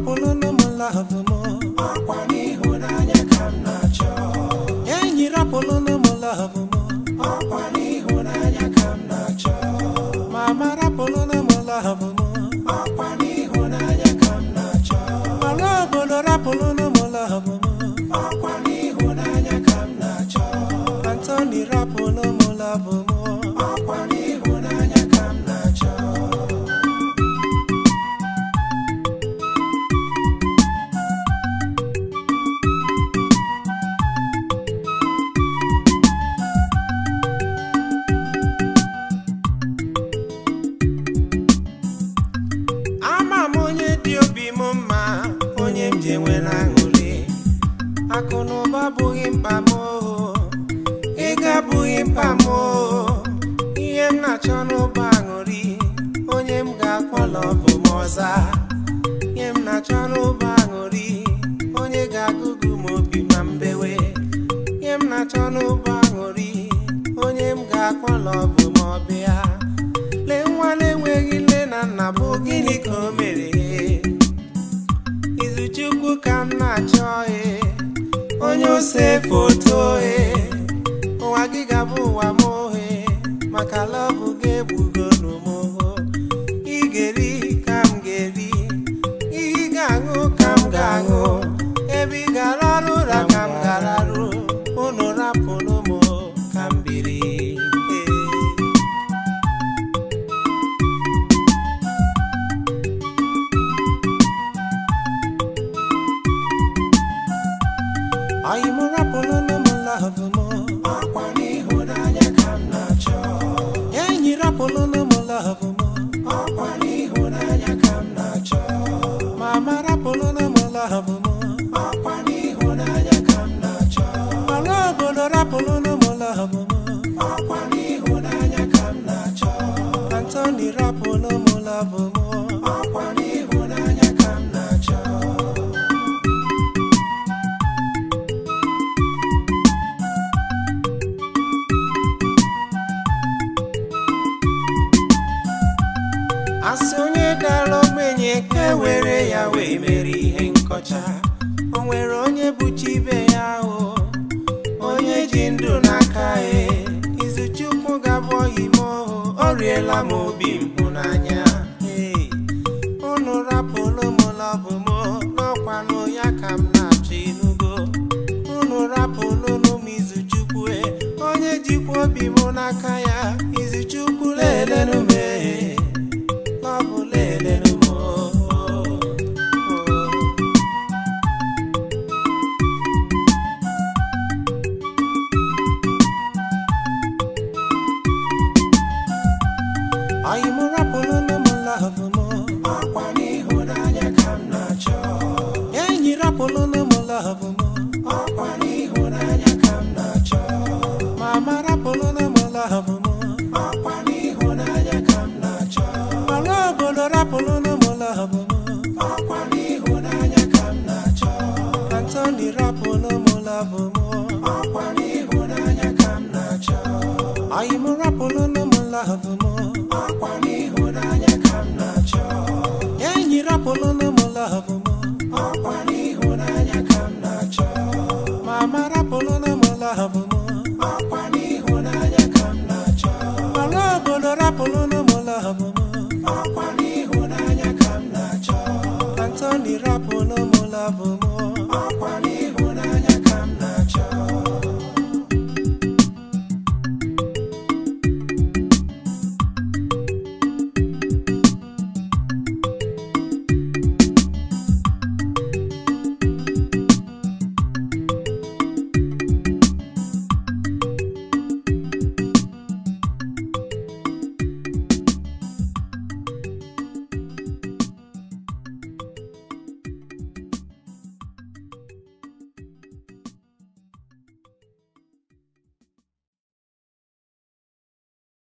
rapụlụnụ m love m ọkwa n'ịhụnanya ka m na-achọ enyi rapụlụnụ m love m ọkwa n'ịhụnanya ka m na-achọ mama rapụlụnụ m love m ọkwa n'ịhụnanya ka m na-achọ ọla obodo rapụlụnụ m love m ọkwa n'ịhụnanya ka m na-achọ antoni rapụlụ m love m ọkwa n'ịhụnanya ka m na-achọ ama m onye dị obi m mma onye m ji enwere aṅụrị akụ na ụba abụghị mkpa m oo. ego abụghị mkpa m oo. ihe m na-achọ n'ụba aṅụrị onye m ga-akpọ lọbụ m ọza ihe m na-achọ n'ụba aṅụrị onye ga-agụgụ m obi ma mbewe ihe m na-achọ n'ụba aṅụrị onye m ga-akpọ lọbụ m ọbịa lee nwa na-enweghị nne na nna bụ gịnị ka o mere izuchukwu ka m na-achọ e onye ose foto e ụwa gị ga-abụ ụwa m ohe maka lọbụ gị egbugonu m oho ị ga-eri ka m ga-eri ihe ị ga-aṅụ ka m ga-aṅụ ebe ị ga-ararụ ụra ka m ga-ararụ unu rapụrụ m ka m biri Ee. Anyị mụ rapụlụnụ m love m ọkwa n'ịhụnanya ka m na-achọ enyi rapụlụnụ m love m ọkwa n'ịhụnanya ka m na-achọ mama rapụlụnụ m love m ọkwa n'ịhụnanya ka m na-achọ ọla obodo rapụlụnụ m love m ọkwa n'ịhụnanya ka m na-achọ Antoni rapụlụ m love m ọkwa n'ịhụnanya ka m na-achọ asị onye dara ogbenye ka e were ya wee mere ihe nkọcha o nwere onye bụchi ibe ya o onye ji ndụ n'aka e izuchukwu ga-abụ ọyị m ohu ọ riela m obi mhụnanya Ee, unu rapụlụ m lọbụ m n'ọkwanụ ya ka m na-achọ inugo unu rapụlụnụ m izuchukwu e onye jikwa obi m n'aka ya izuchukwu lelenụ m ee lọbụ lelenụ m oo. Anyị mụ rapụlụnụ m love m ọkwa n'ịhụnanya ka m na-achọ enyi rapụlụnụ m love m ọkwa n'ịhụnanya ka m na-achọ mama rapụlụnụ m love m ọkwa n'ịhụnanya ka m na-achọ ọla obodo rapụlụnụ m love m ọkwa n'ịhụnanya ka m na-achọ Antoni rapụlụ m love m ọkwa n'ịhụnanya ka m na-achọ anyị mụ rapụlụnụ m love m ọkwa n'ịhụnanya ka m na-achọ enyi rapụlụnụ m love m ọkwa n'ịhụnanya ka m na-achọ mama rapụlụnụ m love m ọkwa n'ịhụnanya ka m na-achọ ọla obodo rapụlụnụ m love m ọkwa n'ịhụnanya ka m na-achọ Antoni rapụlụ m love m ọkwa n'ịhụnanya